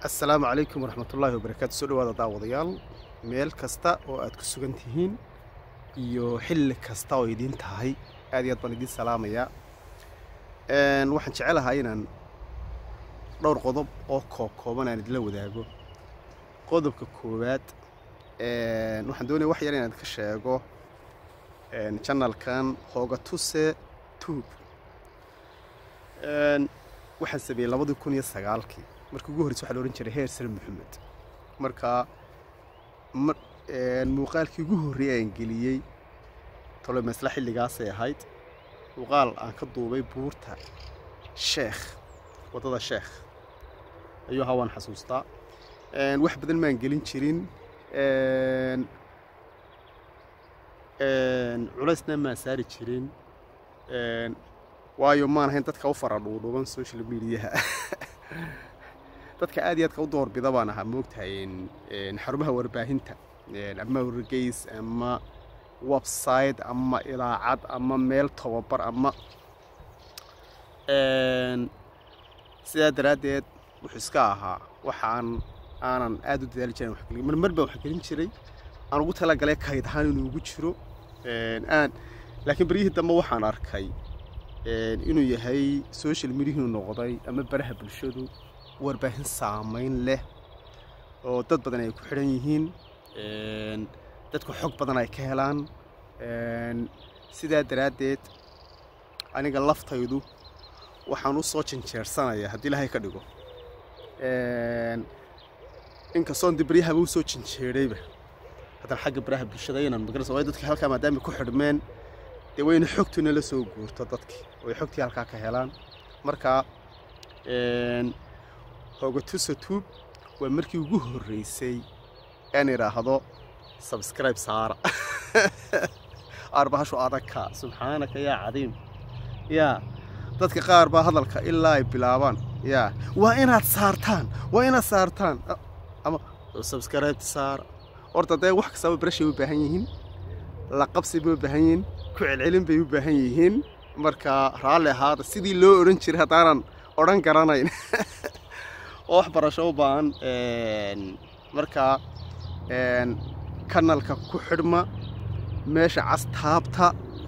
assalaamu calaykum waraxmatullaahi wabarakaatu soo dhawaada daawadayaal meel kasta oo aad ku sugan tihiin iyo xilli kasta oo idiin tahay aad iyo aad baan idiin salaamayaa waxaan jecelahay inaan dhowr qodob oo koobkooban aan idinla wadaago qodobka koowaad waxaan doonaya wax yar inaan ka sheego janalkan hoogatuse tube waxaan sameeyey labadii kun iyo sagaalkii markii ugu horreysa waxaa la odhan jiray heer sare maxamed marka muuqaalkii ugu horreeyay aan geliyey tolo masla xilligaasay ahayd muuqaal aan ka duubay buurta sheekh waddada sheekh ayuu ahaa waan xasuustaa wax badan maan gelin jirin culaysna maan saari jirin waayo maan ahayn dadka u fara dhuudhuuban social mediaha dadka aad iyo aadka u doorbida baan ahaa moogtahay xarumaha warbaahinta ama wargeys ama website ama ilaacad ama meel tababar ama sidaa daraaddeed wuxuu iska ahaa waxaan aanan aad u dadaali jiran waxgelin marmar baan wax gelin jiray aan ugu talagalay kayd ahaan inuu ugu jiro aan laakiin beryihii dambe waxaan arkay inuu yahay social mediahinu noqday ama baraha bulshadu warbaahin saamayn leh oo dad badan ay ku xidhan yihiin dadku xog badan ay ka helaan sidaa daraaddeed aniga laftaydu waxaan u soo janjeersanayaa haddii ilaahay ka dhigo inkastoon de baryahaba u soo janjeedhayba haddana xagga baraha bulshada inaan magarasa waayo dadka halkaa maadaama ku xidhmeen dee wayna xogtuna la soo guurto dadkii way xogtii halkaa ka helaan marka hoogatusa tube waa markii ugu horreysay aan idhaahdo sabskribe saara arbahashu adagka subxaanaka yaa cadiim yaa dadka qaar baa hadalka ilaa ay bilaabaan yaa waa inaad saartaan waa inaad saartaan ama sabskribe saara horta dee wax kastaba barashay u baahan yihiin laqabsi bay u baahan yihiin ku celcelin bay u baahan yihiin marka raalli ahaada sidii loo odhan jiray haddaanan odhan garanayn oo wax barasho u baahan marka kanalka ku xidhma meesha cas taabta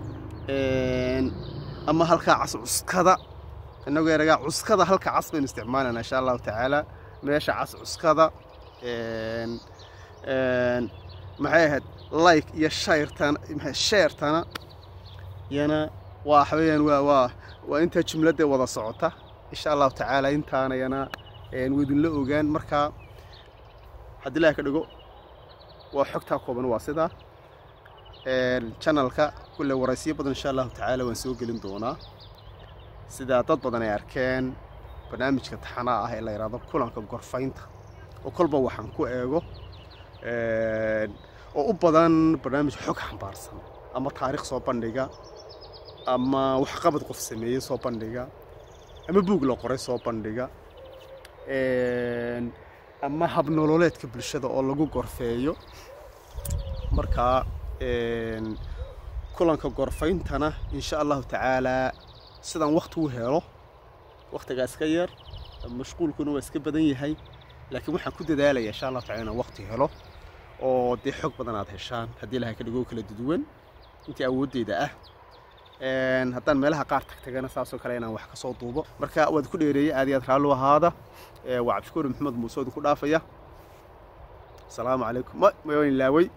ama halkaa cas cuskada inagoo eragaa cuskada halka cas baynu isticmaalayna insha allahu tacaala meesha cas cuskada maxay ahayd like iyo shayrtana sheertana yana waa waxweeyaan waa waa waa intaa jumladee wada socota insha allahu tacaala intaana yana waydinla ogaan markaa haddii ilaha ka dhigo waa xogtaa kooban waa sidaa janalka kulle waraysiyo badan insha allahu tacaala waan soo gelin doonaa sidaa dad badan ay arkeen barnaamijka taxanaa ah ee la yidhahdo kulanka gorfaynta oo kolba waxaan ku eego oo u badan barnaamij xog xambaarsan ama taariikh soo bandhiga ama waxqabad qof sameeyey soo bandhiga ama buug la qoray soo bandhiga ama habnololeedka bulshada oo lagu gorfeeyo markaa kulanka gorfayntana insha allahu tacaalaa sidaan wakti u helo waktigaa iska yar mashquulkuna waa iska badan yahay laakiin waxaan ku dadaalaya insha allahu tacala inaan wakti helo oo dee xog badan aad heshaan haddii ilahay ka dhigo kala duduwan intii awooddeyda ah haddaan meelaha qaar tagtagana saasoo kale inaan wax ka soo duubo marka waad ku dheereeyey aad iyo aad raallu ahaada waa cabdishukuur maxamed muuse idinku dhaafaya asalaamu calaykum waan ilaaway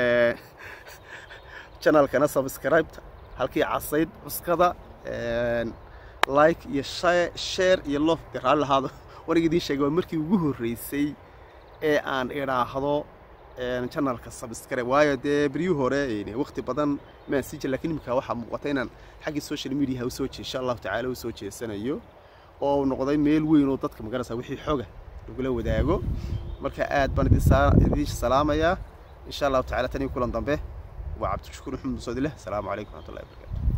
janalkana subscribeta halkii casayd cuskada like iyo share iyo lof dee raalli ahaado waniga idiin sheegay waa markii ugu horreysay ee aan idhaahdo janalka subscribe waayo dee beryuu hore waqti badan maan sii jir lakin iminka waxaa muuqata inaan xaggii social mediaha usoo jee insha allahu tacala usoo jeesanayo oo noqday meel weyn oo dadka magarasa wixii xoga lagula wadaago marka aad baan idiin salaamayaa insha allahu tacala tan iyo kulan dambe waa cabdishakuur maxamed musoodileh asalaamu calaykum raxmatullahi wabarakatu